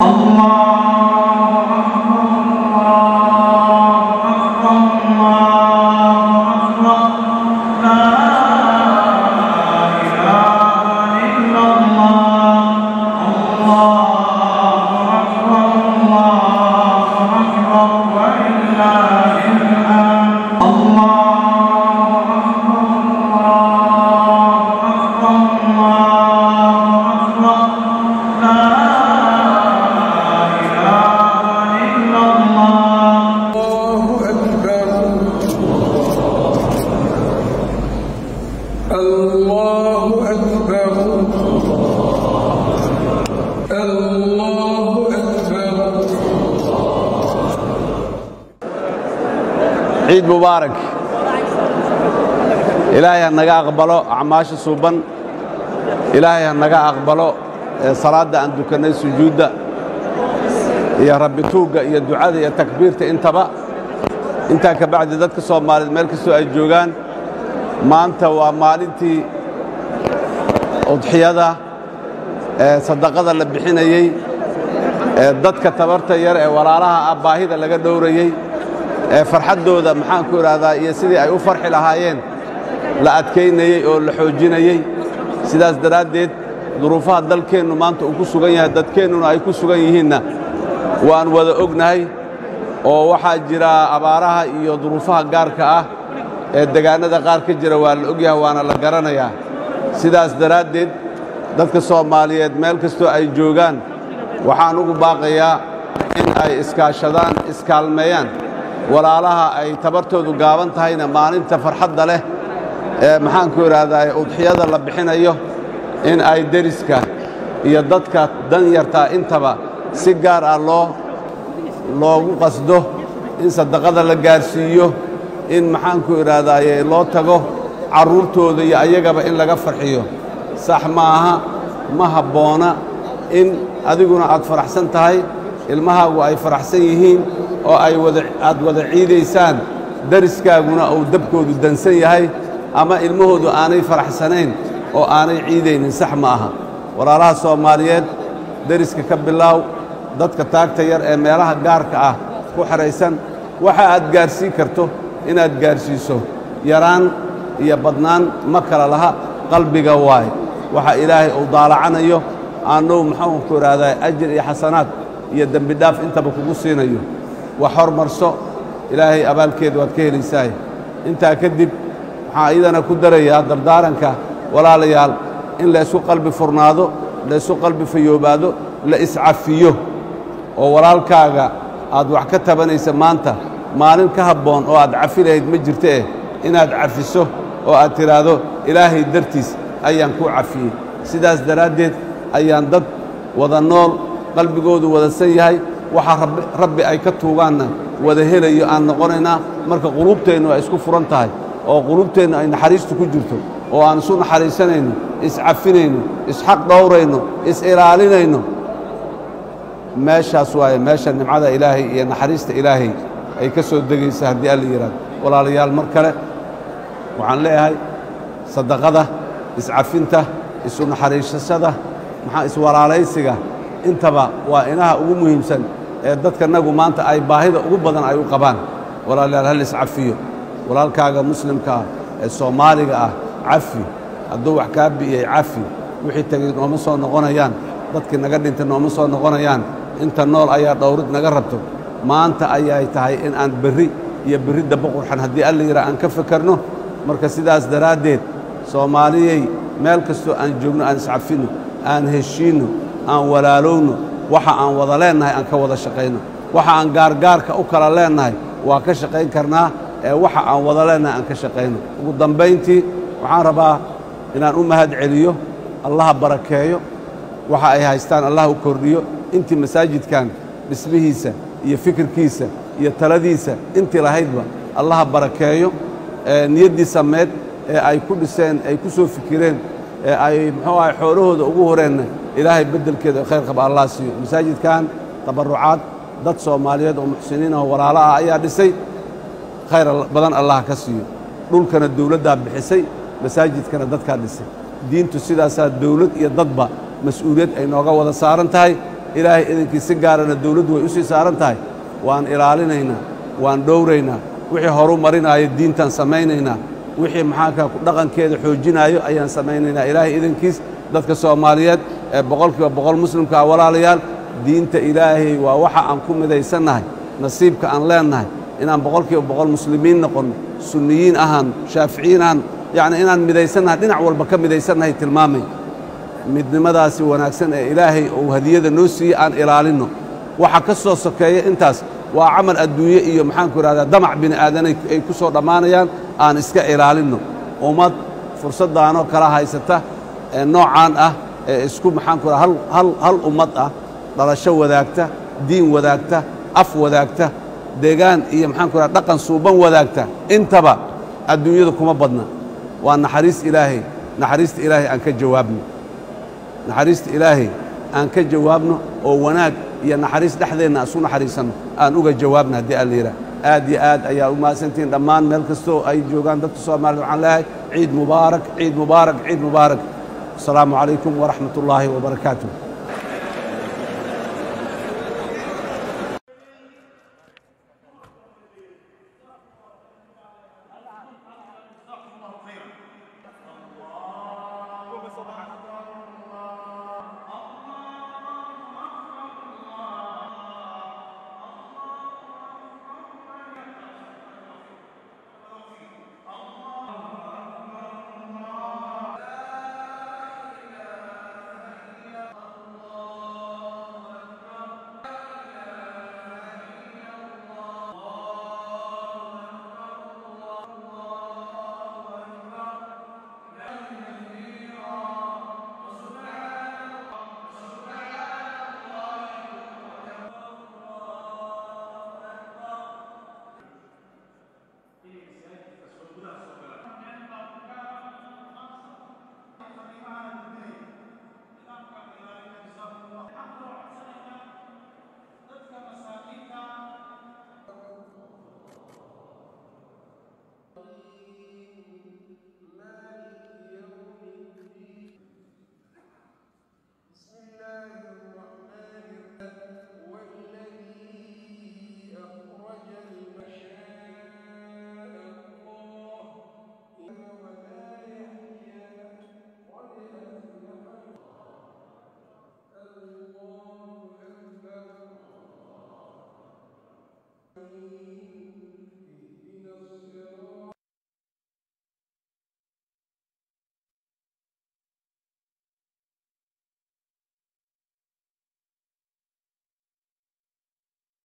الله أكبر الله أكبر الله أكبر ciid mubaarak ilaahay ha naga aqbalo acmaasha suuban ilaahay ha naga aqbalo ee salaadda aan dukannay sujuudda iyo rabbi tuugga iyo ducada iyo takbiirta intaba intaa ka bacdi dadka soomaaliyeed meel kastoo ay joogaan maanta waa maalintii udxiyada ee sadaqada la bixinayey ee dadka tabarta yar ee walaalaha ah baahida laga dhowrayey ee farxaddooda maxaan ku idhaahdaa iyo sidii ay u farxi lahaayeen la adkaynayey oo la xoojinayey sidaas daraaddeed duruufaha dalkeennu maanta uu ku sugan yahay dadkeennuna ay ku sugan yihiinna waan wada ognahay oo waxaa jira abaaraha iyo duruufaha gaarka ah ee degaannada qaar ka jira waa la ogyahay waana la garanayaa sidaas daraaddeed dadka soomaaliyeed meel kastoo ay joogaan waxaan ugu baaqayaa in ay iskaashadaan iskaalmeeyaan walaalaha ay tabartoodu gaaban tahayna maalinta farxadda leh ee maxaanku idhaahdaa udxiyada la bixinayo in ay deriska iyo dadka danyartaa intaba si gaar ah loo loogu qasdo in sadaqada la gaarsiiyo in maxaanku idhaahdaaye loo tago carruurtooda iyo ayagaba in laga farxiyo sax maaha ma habboona in adiguna aad faraxsan tahay ilmahaagu ay faraxsan yihiin oo ay wada aad wada ciidaysaan dariskaaguna uu dabkoodu dansan yahay ama ilmahoodu aanay faraxsanayn oo aanay ciidaynin sax ma aha walaalaha soomaaliyeed deriska ka bilaaw dadka taagta yar ee meelaha gaarka ah ku xidhaysan waxa aad gaarsiin karto inaad gaarsiiso yaraan iyo badnaan ma kala laha qalbiga waay waxa ilaahay uu daalacanayo aannou maxaanku idhaahdaa ajir iyo xasanaad iyo dembi dhaaf intaba kugu siinayo wax hormarso ilaahay abaalkeeda waad ka helaysaay intaa kadib waxaan iyadana ku darayaa dardaaranka walaalayaal in laysku qalbi furnaado laysku qalbi fayoobaado la iscafiyo oo walaalkaaga aad wax ka tabanaysa maanta maalin ka habboon oo aad cafi lahayd ma jirto eh inaad cafiso oo aad tidhaahdo ilaahay dartiis ayaan kuu cafiyey sidaas daraaddeed ayaan dad wada nool qalbigoodu wadasan yahay waxa rabbi ay ka tuugaanna wada helayo aan noqonaynaa marka quluubteennu ay isku furan tahay oo quluubteennu ay naxariistu ku jirto oo aan isu naxariisanayno iscafinayno isxaq dhowrayno is-ilaalinayno meeshaas waaye meesha nimcada ilaahay iyo naxariista ilaahay ay ka soo degaysa haddii alla yidhahdo walaalayaal mar kale waxaan leeyahay sadaqada iscafinta isu naxariisashada maxaa iswalaalaysiga intaba waa inaha ugu muhiimsan ee dadkanagu maanta ay baahida ugu badan ay u qabaan walaalayaal hal iscafiyo walaalkaaga muslimka ah ee soomaaliga ah cafi hadduu wax kaa bi'iyey cafi wixii tegey nooma soo noqonayaan dadkii naga dhintay nooma soo noqonayaan inta nool ayaa dhowrid naga rabto maanta ayay tahay in aan berri iyo berri daba qurxan haddii alla yidhaha aan ka fekerno marka sidaas daraaddeed soomaaliyey meel kastoo aan joogno aan iscafinno aan heshiinno aan walaalowno waxa aan wada leennahay aan ka wada shaqayno waxa aan gaargaarka u kala leennahay waa ka shaqayn karnaa ee waxa aan wada leennahay aan ka shaqayno ugu dambayntii waxaan rabaa inaan u mahad celiyo allaha barakeeyo waxa ay haystaan allah u kordhiyo intii masaajidkan dhismihiisa iyo fikirkiisa iyo taladiisa intii lahaydba allaha barakeeyo ee niyaddii sameed ee ay ku dhiseen ay ku soo fikireen ee ay muxuu ahay xoolahooda ugu horeenna ilaahay beddelkeeda khayr qaba allah siiyo masaajidkan tabarrucaad dad soomaaliyeed oo muxsiniin oo walaalo ah ayaa dhisay khayr badan allah ka siiyo dhulkana dawladdaa bixisay masaajidkana dadkaa dhisay diintu sidaasaa dawlad iyo dadba mas-uuliyad ay nooga wada saaran tahay ilaahay idinkii si gaarana dawladdu way u sii saaran tahay waan ilaalinaynaa waan dhowraynaa wixii horu marinaayo diintaan samaynaynaa wixii maxaanka dhaqankeeda xoojinaayo ayaan samaynaynaa ilaahay idinkiis dadka soomaaliyeed ee boqolkiiba boqol muslimkaa walaalayaal diinta ilaahay waa waxa aan ku midaysannahay nasiibka aan leennahay inaan boqolkiiba boqol muslimiin noqonno sunniyiin ahaan shaaficiyiin ahaan yacni inaan midaysannahay dhinac walba ka midaysannahay tilmaamay midnimadaasi wanaagsan ee ilaahay uu hadiyada noo siiyey aan ilaalinno waxa ka soo sokeeya intaas waa camal adduunye iyo maxaanku idhahdaa damac bini aadanay ay ku soo dhammaanayaan aan iska ilaalinno ummad fursaddaanoo kala haysata ee noocaan ah ee isku maxaanku idhaha hal hal hal ummad ah dhalasho wadaagta diin wadaagta af wadaagta deegaan iyo maxaanku idhaha dhaqan suuban wadaagta intaba adduunyada kuma badna waa naxariis ilaahay naxariista ilaahay aan ka jawaabno naxariista ilaahay aan ka jawaabno oo wanaag iyo naxariis dhexdeenna isu naxariisanno aan uga jawaabno haddii alla yidhaah aad iyo aad ayaa u mahadsantihiin dhammaan meel kastoo ay joogaan dadka soomaalida waxaan leeyahay ciid mubaarak ciid mubaarak ciid mubaarak asalaamu calaykum waraxmat ullaahi wabarakaatuh